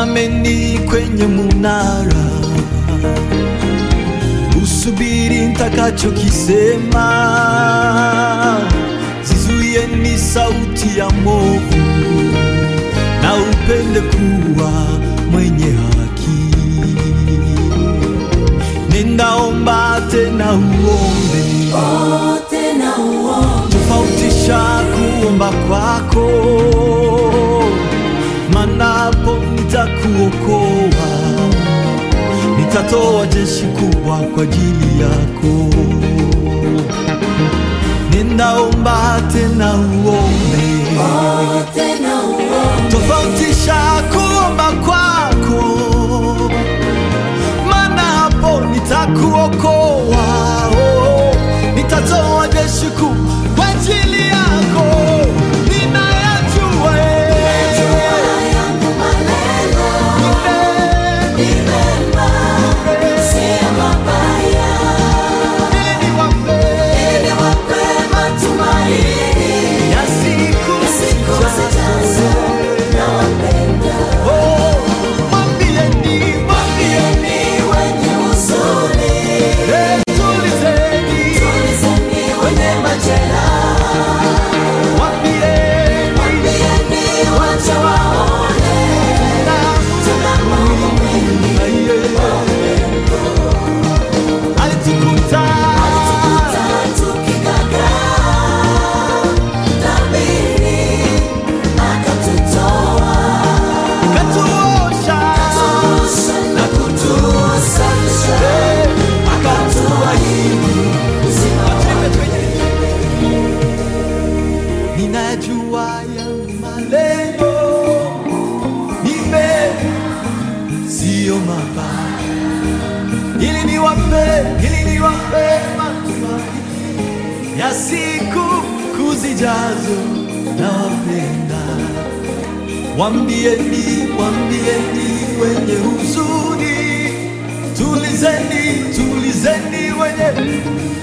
Simameni kwenye munara, usubiri nitakachokisema. Zizuieni sauti ya movu, na upende kuwa mwenye haki. Nenda tena uombe, tena uombe, tofautisha kuomba kwako, manapo nitakuokoa, nitatoa jeshi kubwa kwa ajili yako. Nenda omba tena uombe, tena uombe, tofautisha kuomba kwako, maana hapo nitakuokoa, oh, nitatoa jeshi kuu kwa ajili yako. Ninayajua eh, yangu maneno eh, ni mema, si mabaya, ili niwape ili wape matumaini ya siku siku zijazo. Nawapenda, Oh, mwambieni, mwambieni, wenye huzuni, eh, tulizeni, tulizeni wenye majeraha, mwambieni, mwambieni wacha waone na tuna mambo mengi Aye. Alitukuta katuosha eh, ninajua ya malengo nipe sio mabaya ili niwape ili niwape matumaini ya siku kuzijazo na wapenda wambieni wambieni wenye huzuni tulizeni tulizeni wenye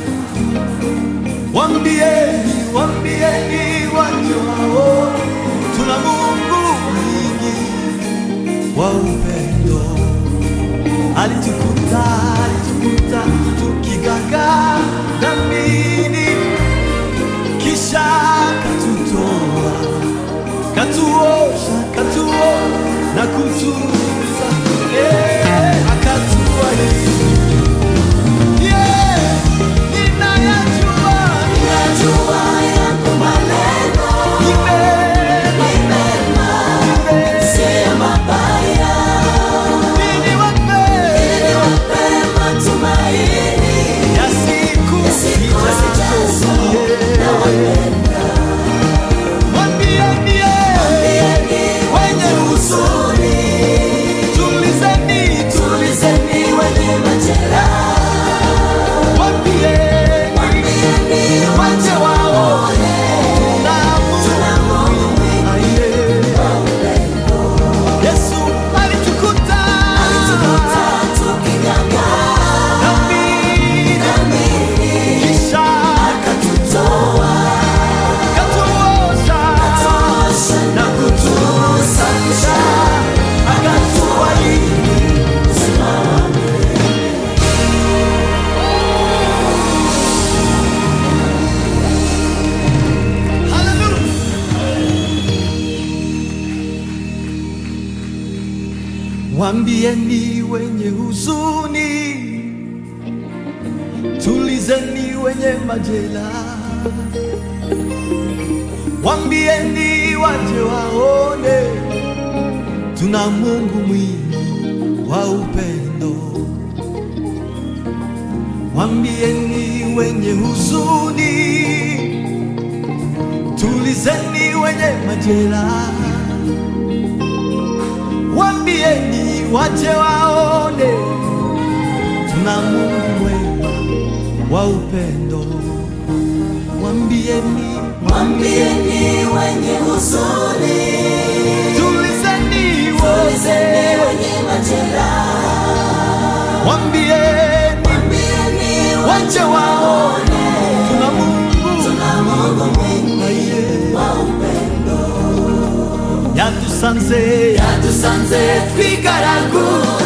Wambieni, wambieni watu wao, tuna Mungu mwingi wa upendo. Alitukuta, alitukuta tukigaga dhambini, kisha katutoa, katuosha, katuo na kutuza, eh, akatubariki. Yeah, ninayajua Yesu alitukuta dhambi, kisha katuosha na kutusafisha, akatubariki. Hallelujah. Wambieni wenye huzuni, tulizeni wenye majeraha. Wambieni waje waone, tuna Mungu mwingi wa upendo. Wambieni wenye huzuni, tulizeni wenye majeraha. Wambieni waje waone, tuna Mungu mwema wa upendo. Wambieni, Mwambieni wenye huzuni, tulizeni tulizeni wote. wenye majeraha, Wambieni mwambieni waje waone, tuna Mungu tuna Mungu mwingi Aye. wa upendo. ya yadusanze yadusanze twigaragu